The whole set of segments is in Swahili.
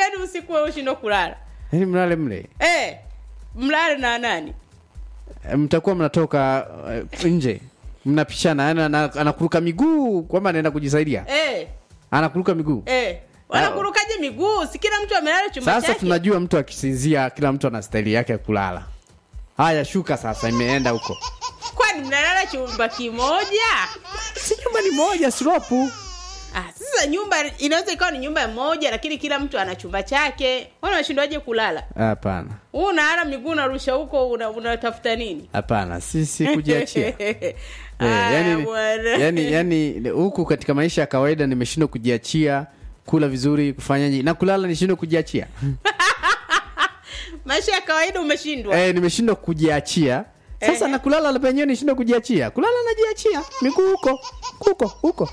yani usiku wewe ushindwe kulala yaani mlale mle eh, mlale na nani E, mtakuwa mnatoka uh, nje mnapishana yani ana- anakuruka miguu kwamba anaenda kujisaidia eh, anakuruka miguu eh. wanakurukaje miguu si kila mtu amelala chumba sasa chake tunajua mtu akisinzia kila mtu ana staili yake ya kulala haya shuka sasa imeenda huko kwani mnalala chumba kimoja si nyumba ni moja slopu ah, sasa nyumba inaweza ikawa ni nyumba moja lakini kila mtu ana chumba chake wana washindwaje kulala hapana huu unalala miguu unarusha huko una- unatafuta nini hapana sisi kujiachia Eh, Aya, yani, bwana. yani, yani huku katika maisha ya kawaida nimeshindwa kujiachia kula vizuri kufanyaje na kulala nishindwe kujiachia maisha ya kawaida umeshindwa eh, nimeshindwa kujiachia sasa Ehe. na kulala la penyewe nishindwa kujiachia kulala najiachia miguu huko huko huko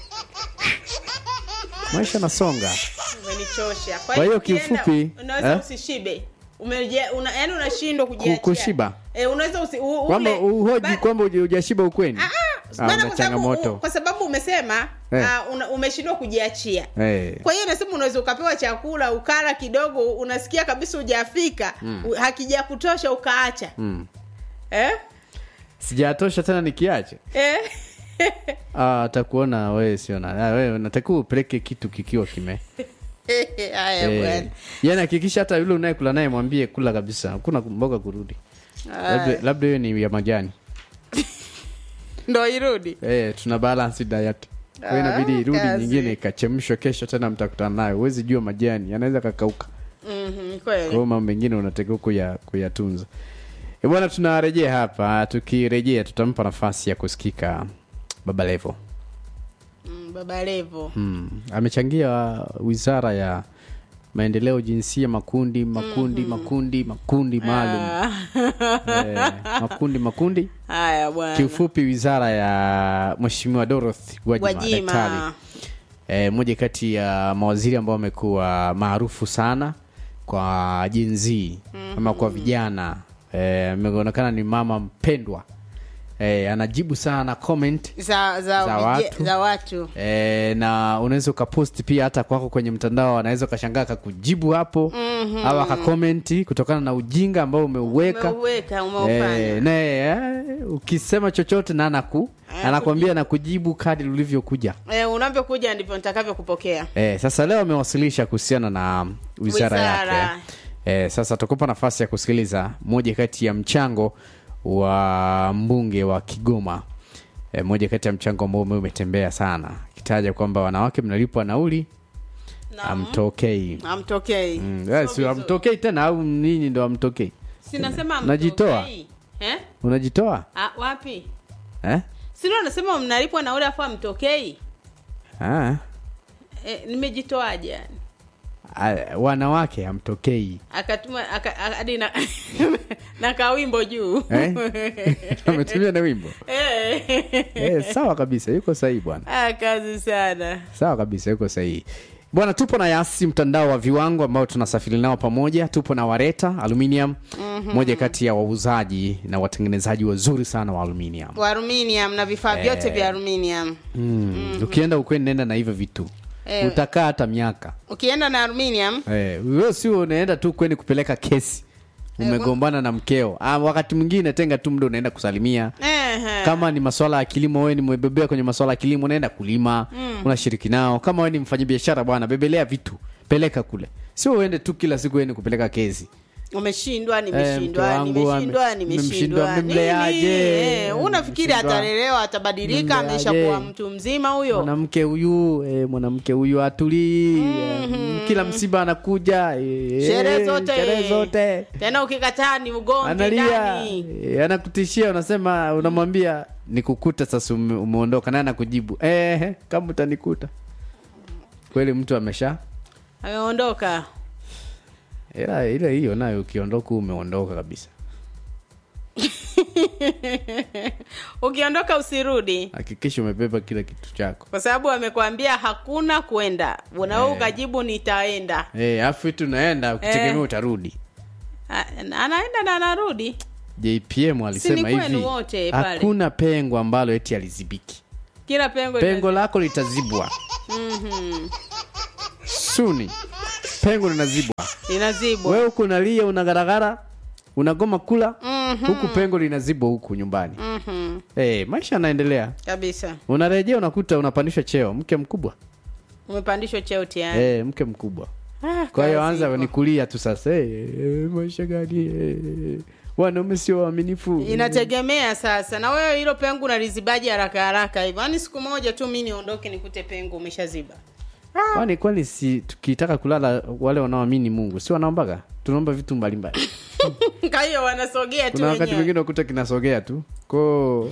maisha nasonga umenichosha Kwa hiyo ukienda, kiufupi, unaweza eh? usishibe Umeje- una, yani unashindwa kujiachia kushiba? eh, unaweza usi, u, kwamba ule- uhoji ba- kwamba uja- hujashiba ukweni Ah, Ah, maana una kwa sababu changamoto u- kwa sababu umesema Eh. ah, una, umeshindwa kujiachia Eh. kwa hiyo nasema unaweza ukapewa chakula ukala kidogo unasikia kabisa hujafika mm. hakija kutosha ukaacha Mm. eh? sijatosha tena nikiache Eh? Ah, atakuona wewe siona Ah, wewe natakiwa upeleke kitu kikiwa kime haya Eh, bwana yani hakikisha hata yule unayekula naye mwambie kula kabisa hakuna mboga kurudi labda Haya. labda hiyo ni ya majani ndo irudi eh, tuna balance diet kwa hiyo Ah, inabidi irudi kazi. nyingine ikachemshwa kesho tena mtakutana nayo huwezi jua majani yanaweza kakauka Mhm, kwa kweli hiyo mambo mengine unatakiwa kuya, kuyatunza Eh, bwana tunarejea hapa tukirejea tutampa nafasi ya kusikika baba levo Mm, baba levo hmm. amechangia wizara ya maendeleo jinsia makundi makundi makundi makundi maalum Ah. eh, makundi makundi haya bwana kiufupi wizara ya mheshimiwa dorothy gwajima daktari gwajima e, moja kati ya mawaziri ambao wamekuwa maarufu sana kwa jenzii mm-hmm. ama kwa vijana Eh, ameonekana ni mama mpendwa e, anajibu sana comment za, za, Za vije- watu. za watu e, na unaweza ukapost pia hata kwako kwenye mtandao anaweza ukashangaa akakujibu hapo mm-hmm. au akakomenti kutokana na ujinga ambao umeuweka umeuweka umeufanya Eh, naye eh, ukisema chochote na anaku anakwambia na kujibu kadi ulivyokuja eh, unavyokuja ndivyo nitakavyokupokea eh, sasa leo amewasilisha kuhusiana na wizara, Wizara. yake eh, sasa tukupa nafasi ya kusikiliza moja kati ya mchango wa mbunge wa kigoma eh, moja kati ya mchango ambao ume- umetembea sana akitaja kwamba wanawake mnalipwa nauli amtokei amtokei mm, eh, si amtokei tena au ninyi ndo amtokei sinasema Unajitoa? eh? unajitoa ah, wapi eh? sino anasema mnalipwa nauli afu amtokei ah. eh, nimejitoaje yani Ah, wanawake amtokei akatuma aka- a- hadi na, na kawimbo juu Eh? ametumia na wimbo Eh. eh, sawa kabisa yuko sahihi bwana Ah, kazi sana sawa kabisa yuko sahihi bwana tupo na yasi mtandao wa viwango ambao tunasafiri nao pamoja tupo na wareta aluminium mm-hmm. moja kati ya wauzaji na watengenezaji wazuri sana wa aluminium wa aluminium na vifaa vyote vya aluminium mm. ukienda ukweni nenda na hivyo vitu Eh. utakaa hata miaka ukienda na aluminium eh, wewe sio unaenda tu kweni kupeleka kesi umegombana na mkeo ah, wakati mwingine tenga tu muda unaenda kusalimia Ehe. kama ni maswala ya kilimo wewe ni mwebebea kwenye maswala ya kilimo unaenda kulima mm. unashiriki nao kama wewe ni mfanyabiashara bwana bebelea vitu peleka kule sio uende tu kila siku eni kupeleka kezi umeshindwa mke nimeshindwa wangu nimeshindwa ame- nimeshindwa mmemshindwa, mmemleaje? Nini? Eh, unafikiri Mmemshindwa. atalelewa atabadilika Mmemleaje? amesha kuwa mtu mzima huyo mwanamke huyu eh, mwanamke huyu atulii mm kila msiba anakuja eh, sherehe zote sherehe zote tena ukikataa ni ugomvi analia ndani eh, anakutishia unasema unamwambia nikukuta sasa ume, umeondoka naye anakujibu eh, kama utanikuta kweli mtu amesha ameondoka ila ile hiyo nayo ukiondoka umeondoka kabisa ukiondoka usirudi hakikisha umebeba kila kitu chako kwa sababu amekwambia hakuna kwenda unawe ukajibu nitaenda Eh, afu tu naenda ukitegemea Eh. utarudi A- anaenda na anarudi jpm alisema kwenu hivi wote pale. hakuna pengo ambalo eti alizibiki kila pengo pengo lako litazibwa Mhm. suni pengo linazibwa inazibwa wewe huku unalia unagaragara unagoma kula Mhm. huku pengo linazibwa huku nyumbani Mhm. hey, maisha yanaendelea kabisa unarejea unakuta unapandishwa cheo mke mkubwa umepandishwa cheo tayari hey, mke mkubwa Ah, kwa hiyo kazi anza ipo. ni kulia tu sasa hey, hey, maisha gani hey, wanaume sio waaminifu inategemea sasa na wewe hilo pengo unalizibaji haraka haraka hivyo yaani siku moja tu mi niondoke nikute pengo umeshaziba kwani kwani si tukitaka kulala wale wanaoamini mungu si wanaombaga tunaomba vitu mbalimbali kwa hiyo wanasogea tu kuna wakati wenyewe mwingine ukuta kinasogea tu ko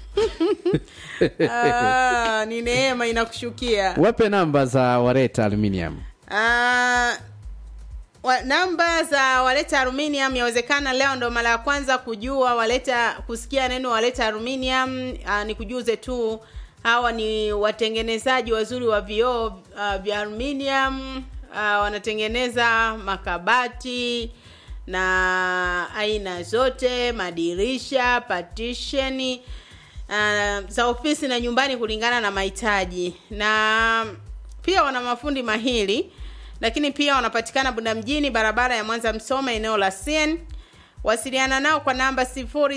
Ah, ni neema inakushukia wape namba za wareta aluminium Ah, wa, namba za waleta aluminium yawezekana leo ndo mara ya kwanza kujua waleta kusikia neno waleta aluminium uh, ni kujuze tu hawa ni watengenezaji wazuri wa vioo uh, vya aluminium uh, wanatengeneza makabati na aina zote madirisha patisheni uh, za ofisi na nyumbani kulingana na mahitaji na pia wana mafundi mahiri lakini pia wanapatikana bunda mjini barabara ya mwanza msoma eneo la cn wasiliana nao kwa namba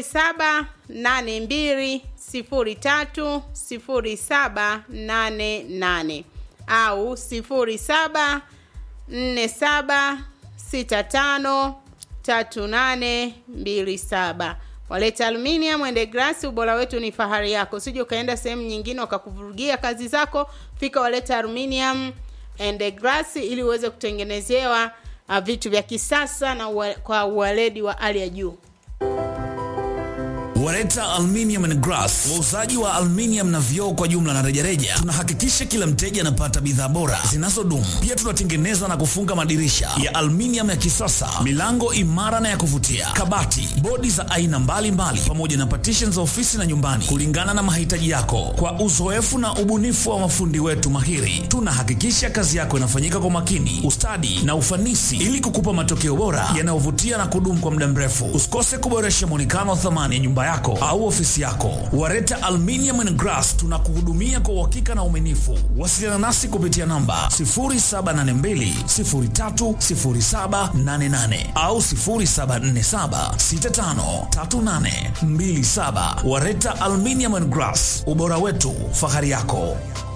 0782030788 au 0747653827 waleta aluminium ende grasi ubora wetu ni fahari yako usije ukaenda sehemu nyingine wakakuvurugia kazi zako fika waleta aluminium and grass ili uweze kutengenezewa uh, vitu vya kisasa na ua, kwa uwaledi wa hali ya juu Wareta Aluminium and Glass, wauzaji wa aluminium na vioo kwa jumla na rejareja. Tunahakikisha kila mteja anapata bidhaa bora zinazodumu. Pia tunatengeneza na kufunga madirisha ya aluminium ya kisasa, milango imara na ya kuvutia, kabati, bodi za aina mbalimbali, pamoja na partition za ofisi na nyumbani, kulingana na mahitaji yako. Kwa uzoefu na ubunifu wa mafundi wetu mahiri, tunahakikisha kazi yako inafanyika kwa makini, ustadi na ufanisi, ili kukupa matokeo bora yanayovutia na kudumu kwa muda mrefu. Usikose kuboresha mwonekano wa thamani ya nyumba yako au ofisi yako. Wareta Aluminium and Glass tunakuhudumia kwa uhakika na uaminifu. Wasiliana nasi kupitia namba 0782030788 au 0747653827. Wareta Aluminium and Glass, ubora wetu, fahari yako.